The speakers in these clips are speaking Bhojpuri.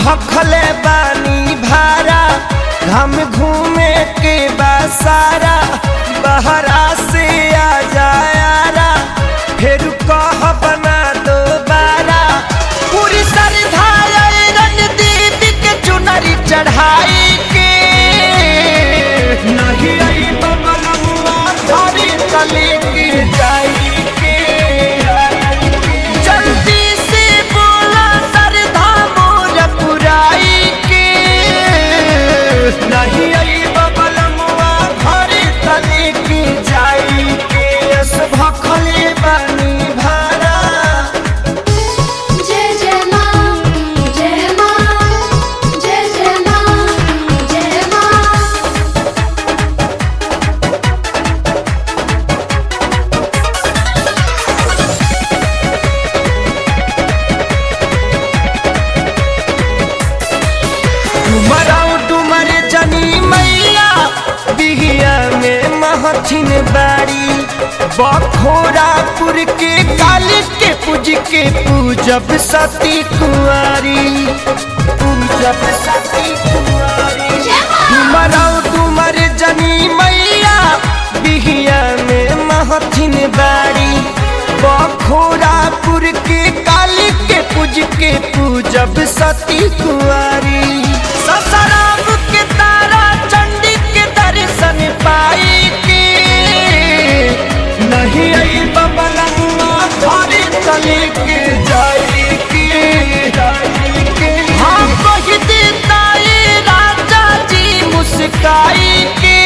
भखले बानी भारा हम घूमे के बासारा बहरा से आ जायारा फिर कह बना दो बारा पूरी श्रद्धा रणदीप के चुनरी चढ़ाई के नहीं आई बबलुआ थारी कली की जाई के जल्दी से बोला सरधा मोर पुराई के नहीं आई बबलमुआ घरे तले की जाई के यस भखले बानी भारा जय जय मां जय मां जय जय मां जय मां डुमराऊ डुमर जनी मैया बिहिया में महथिन बाड़ी बखोरापुर के काली के पूज के पूजब सती कुंवारी पूजब सती कुंवारी डुमराऊ डुमर जनी मैया बिहिया में महथिन बाड़ी बखोरापुर के काली के पूज के पूजब सती कुंवारी ससराम के तारा चंडी के दर्शन पाई के नहीं आई बबलुआ थारी तले के जाई के जाई के हाँ कह देता ये राजा जी मुस्काई के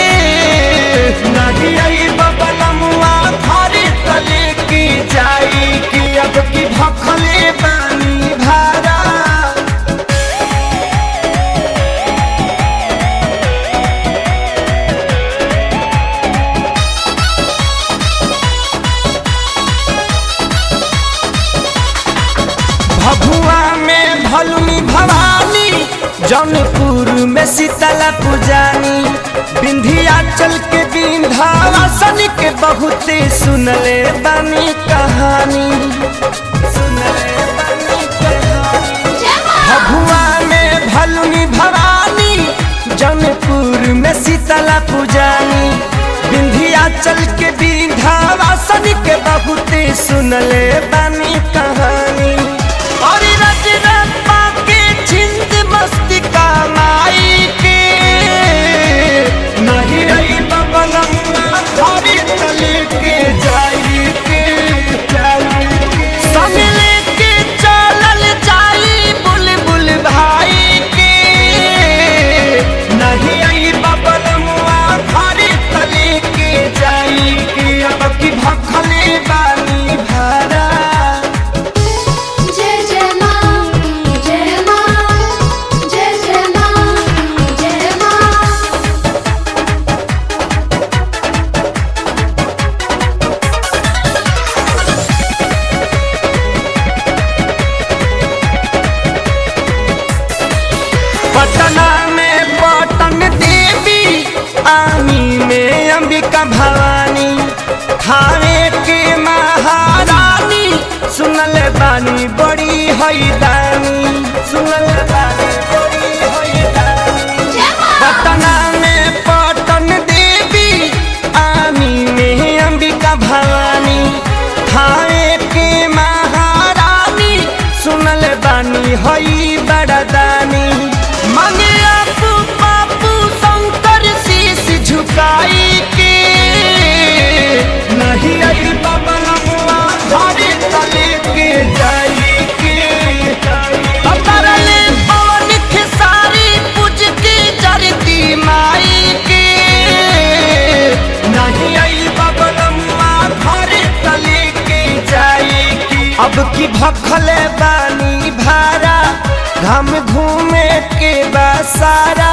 नहीं आई बबलुआ थारी तले की जाई के अब की भखले बानी भारा भभुआ में भलुनी भवानी जौनपुर में शीतला पुजानी विंध्याचल के विंध्यावासन के बहुते सुनले बानी कहानी सुनले बानी कहानी भभुआ में भलुनी भवानी जौनपुर में शीतला पुजानी विंध्याचल के विंध्यावासन के बहुते सुनले बानी कहानी और रजरप्पा के छिंद मस्ती का माई के नहीं रही बबलम थारी तले के जाई के जाई के संग लेके चलल जाई बुलबुल भाई के नहीं आई बबलमुआ थारी तले के जाई के अब की भखले बानी भारा जय जय मां जय मां जय जय मां जय मां पटना में पटन देवी आमी में अंबिका भवानी थावे के महारानी सुनल बानी बड़ी हैदानी सुनल बानी बड़ी हैदानी पटना में पटन देवी आमी में अंबिका भवानी थावे के महारानी सुनल बानी हई बड़दानी मांगे आपू पापू शंकर शीश झुकाई के नहीं आई बबलमुआ धारे तले के जाई के अतरले पवन खेसारी पूज के जरती माई के नहीं आई बबलमुआ धारे तले के जाई के अब की भखले बानी भारा हम घूमे के बसारा